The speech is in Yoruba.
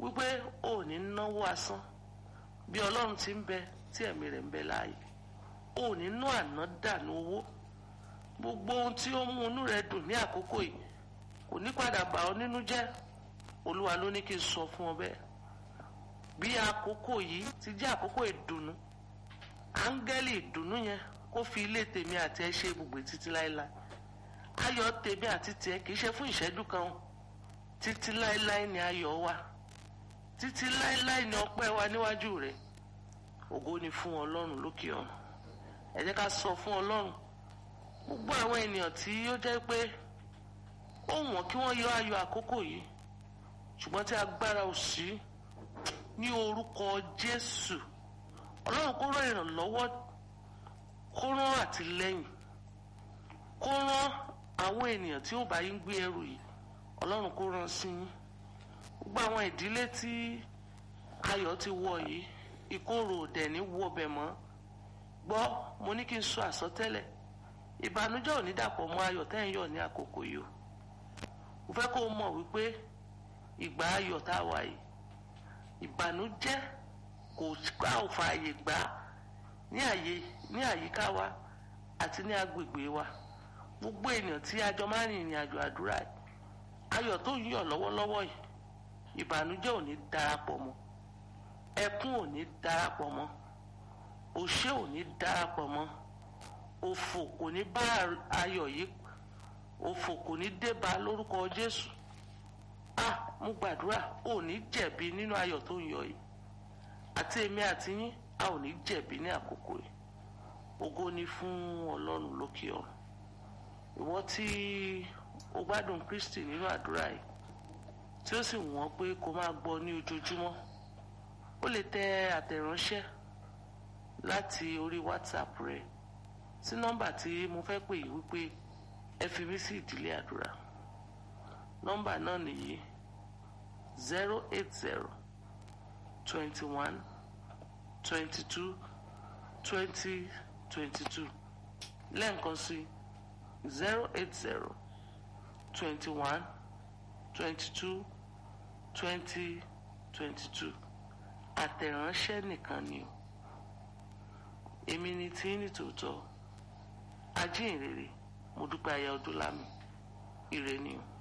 wípé ò ní náwó asán bí ọlọ́run ti ń bẹ tí ẹ̀mí rẹ̀ ń bẹ láàyè ò ní ná àná dànù owó gbogbo ohun tí ó mú inú rẹ dùn ní àkókò yìí kò ní padà bà ọ́ nínú jẹ́ olúwa ló ní kí n sọ fún ọ bẹ́ẹ̀ bí àkókò yìí ti jẹ́ àkókò ìdùnnú áńgẹ́lì ìdùnnú yẹn kó fi ilé tèmi àti ẹ ṣe ibùgbé títí láéláé ayọ̀ tèmi àti tiẹ̀ kì í ṣe fún ìṣẹ́jú kan o títí láéláé ni ayọ̀ wà títí láéláé ni ọpẹ́ wa níwájú rẹ̀ ògo ni fún ọlọ́run lókè ọ̀run ẹ jẹ́ ká sọ fún ọlọ́run gbogbo àwọn ènìyàn tí ó jẹ́ pé ó wọ̀n kí wọ́n yọ ayọ̀ àkókò yìí ṣùgbọ́n tí agbára ò sí ní orúkọ jésù ọlọ́run kó rán ìrànlọ́wọ́ kó rán àtìlẹ́yìn kó rán àwọn ènìyàn tí ó bá yín gbé ẹrù yìí ọlọ́run kó rán sí yín gbogbo àwọn ìdílé tí ayọ̀ ti wọ̀ yìí ìkorò òdẹ̀ ní wọbẹ̀ mọ́ gbọ́ mo ní kí n sọ àsọtẹ́lẹ̀ ìbànújẹ́ ò ní dàpọ̀ mọ́ ayọ̀ tẹ́ ń yọ̀ ní àkókò yìí o mo fẹ́ kó o mọ̀ wípé ìgbà ayọ̀ tá a wà yìí ìbànújẹ́ kò gbà ò fààyè gbà ní àyè ní àyíká wa àti ní agbègbè wa gbogbo ènìyàn tí a jọ máa ń rìnrìn àjò àdúrà yìí ayọ̀ tó ń yọ̀ lọ́wọ́lọ́wọ́ yìí ìbànújẹ́ ò ní darapọ̀ mọ́ ẹkún ò ní darapọ̀ mọ́ òṣè ò ní darapọ̀ mọ́ òfò kò ní bá ayọ̀ yìí òfò kò ní dé bá lórúkọ Jésù ah mo gbàdúrà ò ní jẹ̀bi nínú ayọ̀ tó ń yọ̀ yìí àti èmi àti yín a ò ní jẹ̀bi ní àkókò yìí ògo ni fún Ọlọ́run lókè ọ̀run ìwọ tí o gbádùn Kristi nínú àdúrà yìí tí ó sì wọ́n pé kó máa gbọ́ ní ojoojúmọ́ ó lè tẹ àtẹ̀ránṣẹ́ láti orí WhatsApp rẹ sí nọ́mbà tí mo fẹ́ pè yìí wípé ẹ fi mí sí ìdílé àdúrà nọ́mbà náà nìyí zero eight zero twenty one twenty two twenty twenty two lẹ́ẹ̀kan sí zero eight zero twenty one twenty two twenty twenty two àtẹ̀ránṣẹ́ nìkan ni o èmi ni tí ní tòótọ́ ajínrere mo dúpẹ́ aya ọdún lámì ire ni o.